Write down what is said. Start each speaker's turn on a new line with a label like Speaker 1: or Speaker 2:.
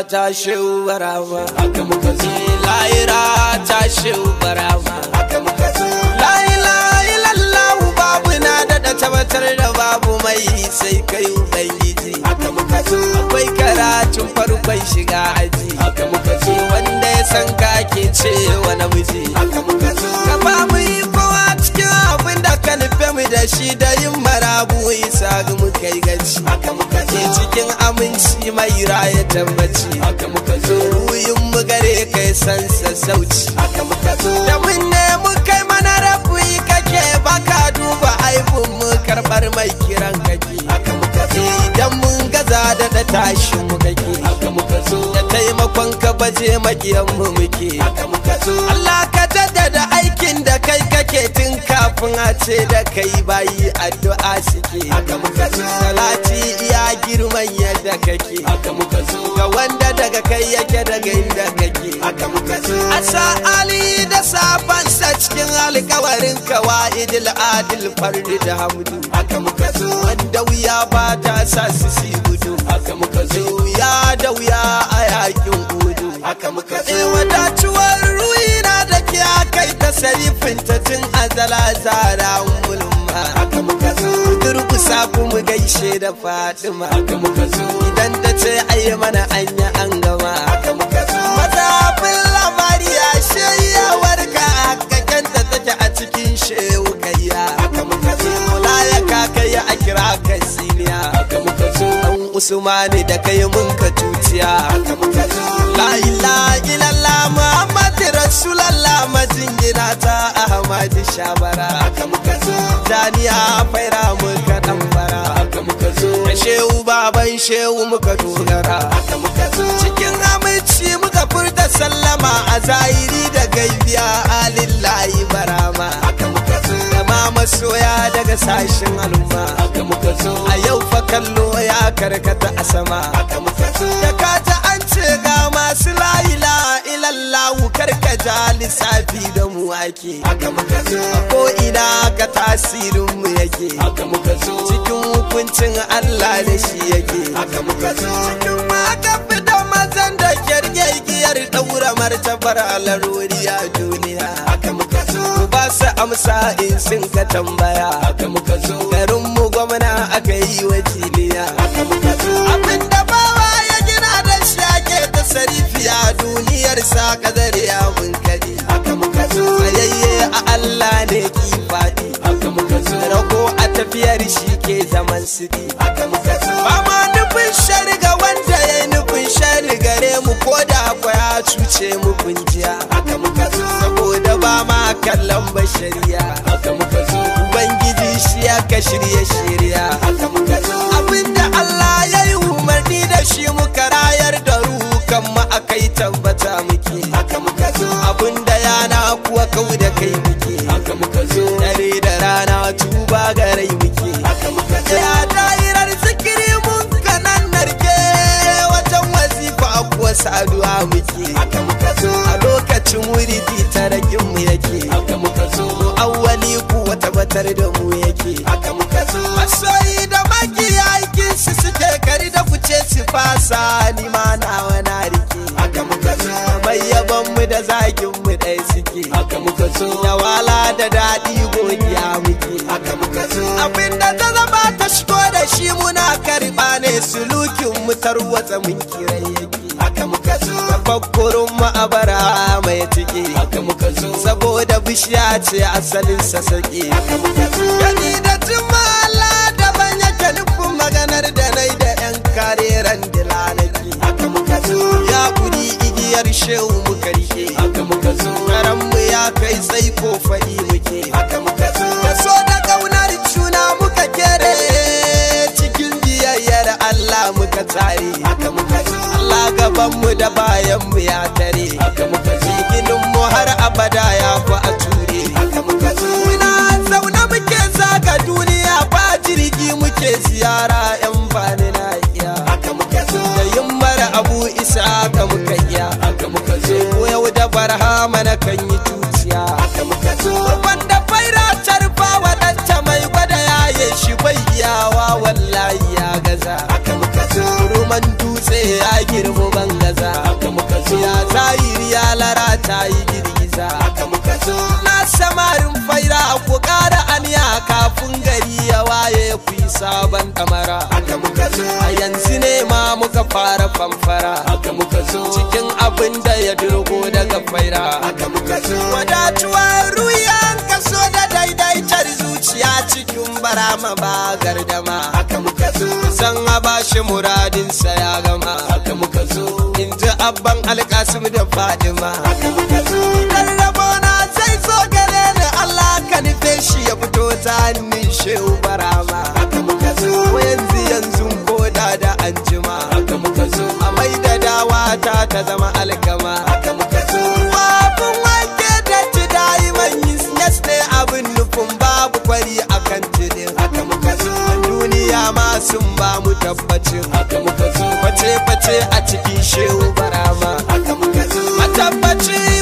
Speaker 1: ta shehu barama haka muka zo lahira ta shehu barama haka muka zo la ilaha illallah babu na daɗa tabbatar da babu mai sai kai ubangiji haka muka zo akwai karatun farkon shiga aji haka muka zo wanda ya san ka ke cewa namiji haka muka zo ka ba mu yi kowa cikin abin da ka nufe mu da shi da yin marabu isa ga mu kai gaci haka muka zo cikin aminci mai raya tabbaci haka muka zo ruyin mu gare kai san sassauci haka muka zo da mun ne mu kai mana rabu kake baka duba aibun mu karbar mai kiran kake haka muka zo idan mun gaza da da tashi mu kake haka muka zo da taimakon ka baje makiyan mu muke haka muka zo Allah ka jaddada aikin da kai kake tun kafin a ce da kai bayi addu'a suke haka muka zo salati iya girman yadda kake haka muka zo ga wanda daga kai yake daga inda kake haka muka zo asa ali da sabansa cikin alkawarin kawaidil adil fardi da hamdu haka muka zo wanda wuya ba ta sa su si gudu haka muka zo wuya da wuya a yakin gudu haka muka zo wadatuwar ruina da ke kai ta sarifin ta tun azala zara mulma haka muka zo durkusa kuma gaishe da fatima haka muka zo idan ta ce ayi mana anya an gama haka muka zo mazafin labari ya shayyawar ka hakakken da take a cikin shehu kayya haka muka zo ya kakaya a kira ka siniya haka muka zo dan usmani da kai mun ka tuciya haka muka zo la ilaha illallah muhammad rasulullah majingina ta ahmad shabara haka muka zo daniya faira muka dan fara haka muka zo da shehu baban shehu muka dogara haka muka zo cikin aminci muka furta sallama a zahiri da gaibiya alillahi barama haka muka zo da ma masoya daga sashen al'umma haka muka zo a yau fa kallo ya karkata a sama haka muka zo da kata an ce ga masu la'ila ilallahu karkata lissafi da mu ake haka muka zo ko ina ka tasirin mu yake haka muka zo cikin hukuncin Allah da shi yake haka muka zo cikin maka fita mazan da kyarge giyar daura martabar alarori a duniya haka muka zo ba su amsa in sun ka tambaya haka muka zo garin mu gwamna aka yi wakiliya haka muka zo abinda bawa ya gina da shi ake ta sarifiya duniyar sa kadar ya bunkari haka muka zo tsayayye a Allah ne ki faɗi haka muka zo rago a tafiyar shi ke zaman sidi haka muka zo ba ma nufin shariga wanda ya yi nufin shari gare mu ko da ya cuce mu kunjiya haka muka zo saboda ba ma kallon bashariya haka muka zo ubangiji shi ya ka shirye shirya haka muka zo abinda Allah ya yi umarni da shi muka rayar da rukan mu akai tabbata muke haka muka zo abinda yana kuwa kau da kai muke haka muka zo dare da rana tuba ga rai muke haka muka zo ya dairar zikiri mun kanan narke wajen wazifa kuwa saduwa muke haka muka zo a lokacin wuridi tarakin mu yake haka muka zo awwali kuwa tabbatar da mu yake haka muka zo masoyi da maki aikin su suke kari da kuce su fasa ni ma nawa na rike haka muka zo mai yaban mu da zagin mu ɗaya suke haka muka zo da wala da daɗi godiya muke haka muka zo abinda ta zama ta shigo da shi muna karɓa ne sulukin mu tarwatsa mun kirai yake haka muka zo tafakkurin mu a bara mai ciki haka muka zo saboda bishiya ce asalin sassaƙi haka muka zo gani da jimala daban yake nufin maganar da nai da yan kareren dilanaki haka muka zo ya kuri igiyar shehu muka rike haka muka zo karan mu ya kai sai ko faɗi muke haka muka zo da so da ƙaunar juna muka kere cikin biyayyar Allah muka tare haka muka zo Allah gaban mu da bayan mu ya tare haka muka zo ginin mu har abada ya fi a ture haka muka zo muna zaune muke zaga duniya ba jirgi muke ziyara yan bani na iya haka muka zo da yin mara abu isa haka muka iya haka muka zo ko yau da barhama na kan yi tuciya haka muka zo wanda faira tarfa wadanta mai gwada yaye shi bai iyawa wallahi ya gaza haka muka zo ruman dutse ya girmu ban gaza ta yi girgiza haka muka zo na samarin faira ku ƙara aniya kafin gari ya waye ku yi sabon ɗamara haka muka zo a yanzu ne ma muka fara famfara haka muka zo cikin abin da ya durgo daga faira haka muka zo wadatuwar ruyan kaso da daidaitar zuciya cikin barama ba gardama haka muka zo san a bashi muradinsa ya gama haka muka zo in ji abban alkasim da fadima haka muka zo rarrabo na zai zo gare ni allah ka nufe shi ya fito ta hannun shehu barama haka muka zo yanzu yanzu ko da da anjima haka muka zo a mai da dawa ta ta zama alkama haka muka zo babun wanke da ci dayi man yas ne abin nufin babu kwari akan tidin haka muka zo duniya ma sun ba mu tabbacin haka muka zo face face a cikin shehu barama haka muka zo matabbaci